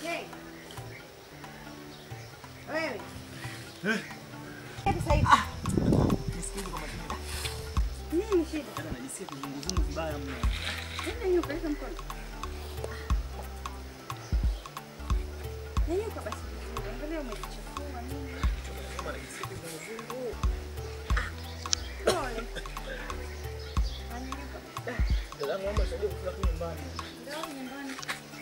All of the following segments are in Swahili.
Hey. Wewe. Sasa hivi. Nisikize kwa makini. Nini shida? Dada najisikia kizunguzungu vibaya mno. Nenda nyuka, leta mkono. Nyanyuka basi vizuri. Angalia umejichafua nini. Kama najisikia kizunguzungu. Pole. Nyanyuka. Dada yangu naomba nisaidie kufika tu nyumbani. Ndio nyumbani.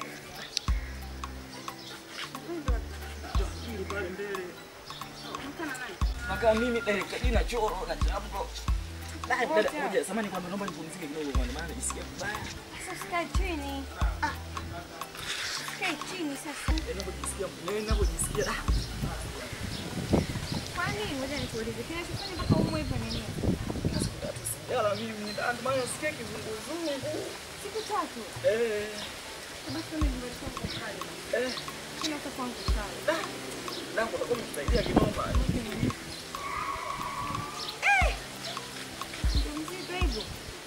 Ili pale mbele. Mkana nani? Nakaa mimi dakika hii na choro na jambo. Dada, Wote dada, hao. ngoja samani kwamba naomba nipumzike kidogo kwa maana najisikia vibaya. Sasa usikae chini. Usikae chini sasa. Ninapojisikia mwenyewe ninapojisikia ah, Kwani ngoja nikuulize kinachofanya mpaka umwe hivyo nini? siku tatu sijala mimi. Dada, ndio maana nasikia kizunguzungu. Siku tatu. Eh, Basi mimi ndio nilikuwa kali. eh. Sina hata kwangu kali. Dangu utakuwa umetusaidia kinoma. Ndio mzito hivyo.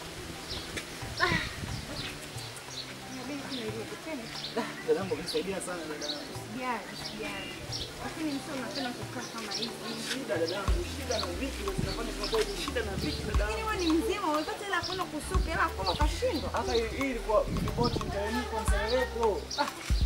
Inabidi kunirudi tena. Dada yangu amenisaidia sana dada yangu. Sijali, sijali. Lakini msio unapenda kukaa kama hivi. Shida dada yangu, shida na viki ndio zinafanya tunakuwa hivi. Shida na viki dada Lakini yangu. wewe ni mzima, umepata hela kwenda kusuka, hela kwenda ukashindwa. Hata hii hii ilikuwa ripoti ndio kwa mseleleko. Ah,